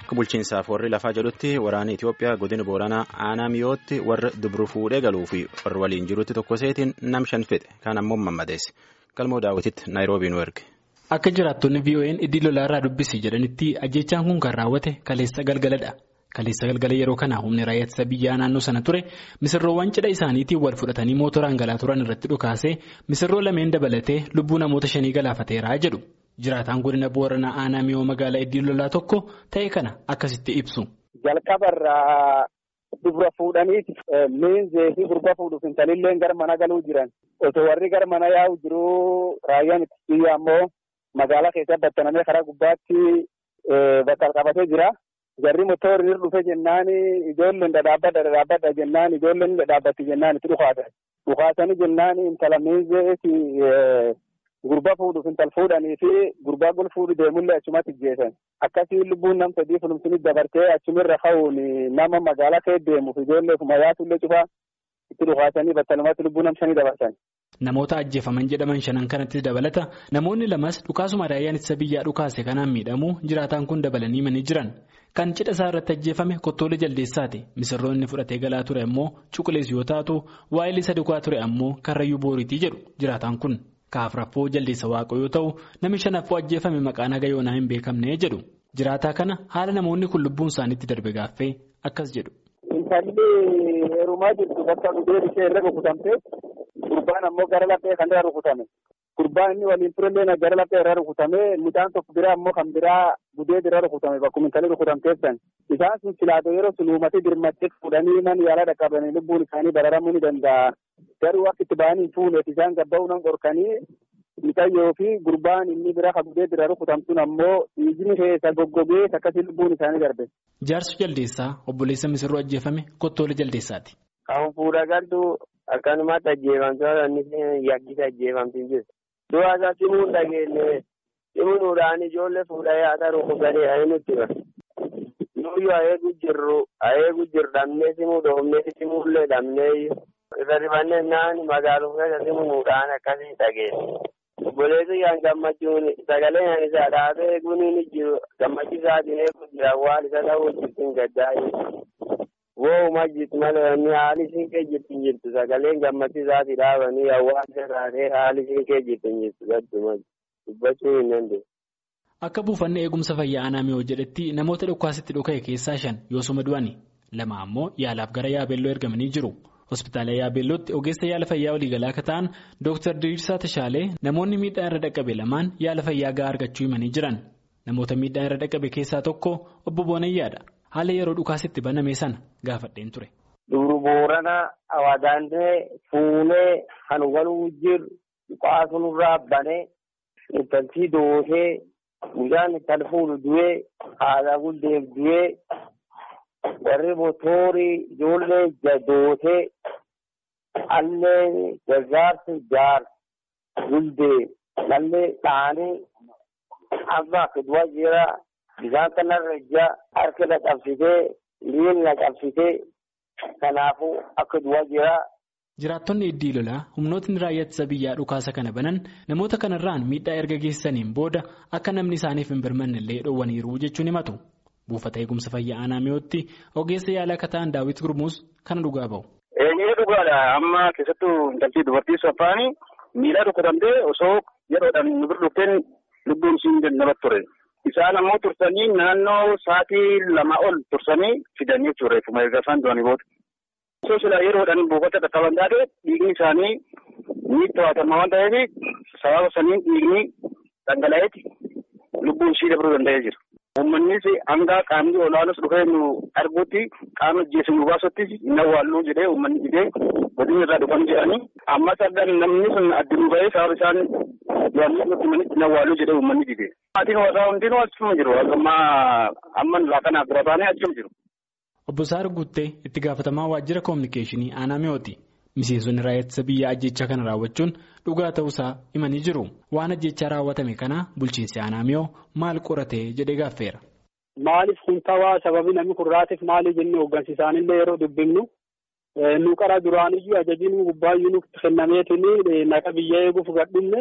Akka bulchiinsaaf warri lafaa jedhutti waraana Itoophiyaa godina Booranaa aanaa mi'ootti warra dubru fuudhee galuu fi warra waliin jirutti tokko seetiin nam shan fedhe kaan ammoo mammadeesse. Galmoo daawwititti Naayiroobii nu erge. Akka jiraattonni VON iddii lolaarraa dubbisi jedhanitti ajjechaan kun kan raawwate kaleessa galgaladha. Kaleessa galgala yeroo kana humni raayyaa ittisa biyyaa naannoo sana ture misirroowwan cidha isaaniitiin wal fudhatanii mootoraan galaa turan irratti dhukaasee misirroo lameen dabalatee lubbuu namoota shanii galaafateera jedhu. Jiraataan godina Booranaa aanaa mi'oo magaalaa iddii lolaa tokko ta'e kana akkasitti ibsu. Jalqabarraa dubra fuudhaniiti miinzee fi gurba fuudhuuf intalillee gara mana galuu jiran osoo warri gara mana yaa'u jiruu raayyaan ittisa biyyaa ammoo magaalaa keessatti battanamee karaa gubbaatti bakka qabatee jira. Jarri motorri irra dhufe jennaan ijoolleen dhadhaabbadha dhadhaabbadha jennaan ijoolleen dhadhaabbatti jennaan itti dhukaatan. Dhukaatanii jennaan intala miinzee Gurbaa fuudhuuf intal fuudhanii fi gurbaa gol fuudhu deemullee achumatti ajjeesan. Akkasii lubbuun nam sadii fulumsini dabartee achumirra ka'uun nama magaalaa kee deemuuf ijoollee mayaatullee cufaa itti dhukaasanii battalumatti lubbuu nam shanii dabarsan. Namoota ajjeefaman jedhaman shanan kanatti dabalata namoonni lamas dhukaasuma raayyaan ittisa biyyaa dhukaase kanaan miidhamuu jiraataan kun dabalanii manii jiran. Kan cidha isaa irratti ajjeefame kottoolee jaldeessaati. Misirroonni fudhatee galaa ture ammoo cuqulees yoo taatu waa'ee isa dhugaa ture ammoo karrayyuu booriitii jedhu jiraataan kun. Kaafraffoo jaldeessa waaqoo yoo ta'u namni shanaffoo ajjeefame maqaan haga yoonaa hin beekamne jedhu. Jiraataa kana haala namoonni kun lubbuun isaaniitti darbe gaaffee akkas jedhu. Intalli heerumaa jirtu bakka gudeen ishee irra rukutamte gurbaan ammoo gara laphee kan irra rukutame. Gurbaan inni waliin turellee gara laphee irra rukutame midhaan tokko biraa ammoo kan biraa gudee irra rukutame bakkuma intalli rukutamteessan. Isaan sun silaatoo yeroo sun uumatee dirmattee fuudhanii man yaala dhaqqabanii lubbuun isaanii bararamuu ni danda'a. Garuu akka itti ba'anii fuuneef isaan gabba'uu nan qorkanii mixayyoo fi gurbaan inni bira qabdee bira rukutamtuun ammoo dhiigni keessa goggogee akkasii lubbuun isaanii darbe. Jaarsu jaldeessaa obboleessa misirroo ajjeefame kottoolee jaldeessaati. Kan fuudha galtu akkanumatti ajjeefamtoota inni yakkisa ajjeefamtiin jirtu. Du'a isaa simuun dhageenye simuudhaan ijoollee fuudhee haata rukutatee ayi nutti bara. Nuyyuu ayeegu jirru ayeegu jirru dhabnee simuu dhoofnee simuullee dhabnee irra dibannee naan magaaluma keessa simuudhaan akkasii dhageesse. Obboleessi kan gammachuun sagalee kan isaa dhaabee eeguun ni jiru gammachiisaatiin eeguun jira waan isa ta'uu jirtin gaddaa'e. Woowuma jirtu malee inni haali siinqee jirtin jirtu sagaleen gammachiisaatii dhaabanii hawaasa taatee haali siinqee jirtin jirtu gadduma dubbachuu hin dandeenye. Akka buufanni eegumsa fayyaa aanaa mi'oo jedhetti namoota dhukaasitti dhuka'e keessaa shan yoosuma du'ani lama ammoo yaalaaf gara yaabeelloo ergamanii jiru. Hospitaala Yaabeellootti ogeessa yaala fayyaa waliigalaa akka ta'an Dr. Diriirsaa Tashaalee namoonni miidhaan irra dhaqqabe lamaan yaala fayyaa gahaa argachuu himanii jiran. Namoota miidhaan irra dhaqqabe keessaa tokko obbo Boonayyaadha. Haala yeroo dhukaasitti baname sana gaafadheen ture. Duru Booranaa Awaadaantee Fuunee kan waluu jiru dhukaasuurraa banee intaltii doosee guyyaan intal fuudhu du'ee haadha guddeef du'ee. warri motorii ijoollee jadootee allee gargaarsa jaarsa guldee dhallee dhaanii amma akka du'a jira bishaan kanarra ija harka na qabsitee miilli na qabsitee kanaafuu akka du'a jira. Jiraattonni iddii lolaa humnootni raayyaa ittisa biyyaa dhukaasa kana banan namoota kanarraan miidhaa erga geessaniin booda akka namni isaaniif hin birmanne illee dhoowwaniiru jechuun himatu. Buufata eegumsa fayyaa aanaa mi'ootti ogeessa yaala akka ta'an daawwiti gurmuus kana dhugaa bahu. Eenyee dhugaadha amma keessattuu intaltii dubartii saffaanii miidhaa rukutamtee osoo yeroodhaan nu bira dhufteen lubbuun isheen dadhabat ture. Isaan ammoo tursanii naannoo sa'aatii lama ol tursanii fidanii jechuudha reeffuma erga isaan du'anii booda. Osoo silaa yeroodhaan buufata dhaqqaban taate dhiigni isaanii ni to'atama waan ta'eef sababa saniin dhiigni dhangala'eeti lubbuun ishee dabruu danda'ee jira. Uummannis hanga qaamni olaanus dhufee nu arguutti qaama ajjeesu nu baasutti hin awwaalluu jedhee uummanni jedhee godina irraa dhufan jedhanii ammas argan namni sun addunuu bahee sababa isaan yaadni nutti manitti hin awwaalluu jedhee uummanni dide. Maatiin warraa hundinuu achuma jiru amma amma laa kanaaf bira baanee achuma jiru. Obbo Saar Guuttee itti gaafatamaa waajjira koominikeeshinii aanaa mi'ooti. Miseensonni raayyaa ittisa biyyaa ajjechaa kana raawwachuun dhugaa ta'uusaa himanii jiru. Waan ajjechaa raawwatame kana bulchiinsi aanaa mi'oo maal qoratee jedhee gaaffeera. Maaliif kun ta'aa sababii namni kun raatiif maali jennee hooggansi isaanillee yeroo dubbifnu nu qara duraaniyyuu ajajiin gubbaayyuu nutti kennameetiin naqa biyya eeguuf gadhinne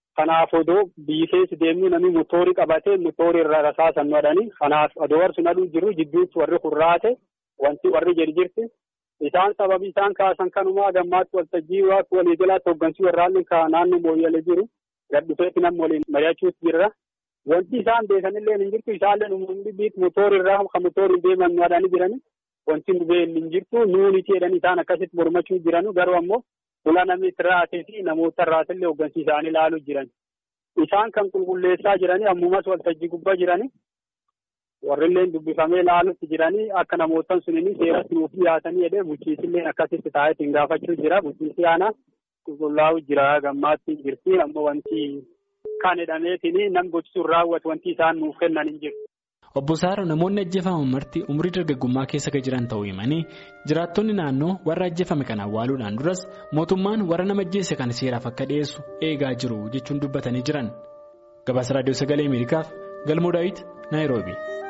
Kanaaf odoo biyyi keessa deemnu namni motoorii qabatee motoorii irra rasaasan nu hadhanii kanaaf odoo warri sun aduu jiru jidduutti warri kurraate wanti warri jedhi jirti. Isaan sababii isaan kaasan kanumaa gammaatti waltajjii waaqni walii jalaatti hooggansii warraanni naannoo mooyyalee jiru gad dhufeetti namni waliin mari'achuutti jirra. Wanti isaan beekanillee hin jirtu isaallee uummanni biit motoorii irraa kan motoorii deeman nu hadhanii jirani. Wanti nu beekni hin jirtu nuuniti jedhanii isaan akkasitti mormachuu jiranu garuu ammoo Fuula namni irraatee fi namoota irraatillee hooggansi isaanii ilaaluu jiran. Isaan kan qulqulleessaa jiranii ammumas waltajjii gubbaa jiranii warrillee dubbifamee ilaaluutti jiranii akka namoota sunini seeratti nuuf dhiyaatanii jedhee bulchiisillee akkasitti taa'eetiin gaafachuu jira. Bulchiisii aanaa qulqullaa'uu jira gammaatti jirti ammoo wanti kan jedhameetiin nam gochisuun raawwatu wanti isaan nuuf kennan hin jiru. Obbo Saaro namoonni ajjeefaman marti umurii dargaggummaa keessa kan jiran ta'uu himanii jiraattonni naannoo warra ajjeefame kana awwaaluudhaan duras mootummaan warra nama ajjeese kana seeraaf akka dhiyeessu eegaa jiru jechuun dubbatanii jiran. Gabaasa Raadiyoo Sagalee Ameerikaaf Galmoo Daawit Naayiroobi.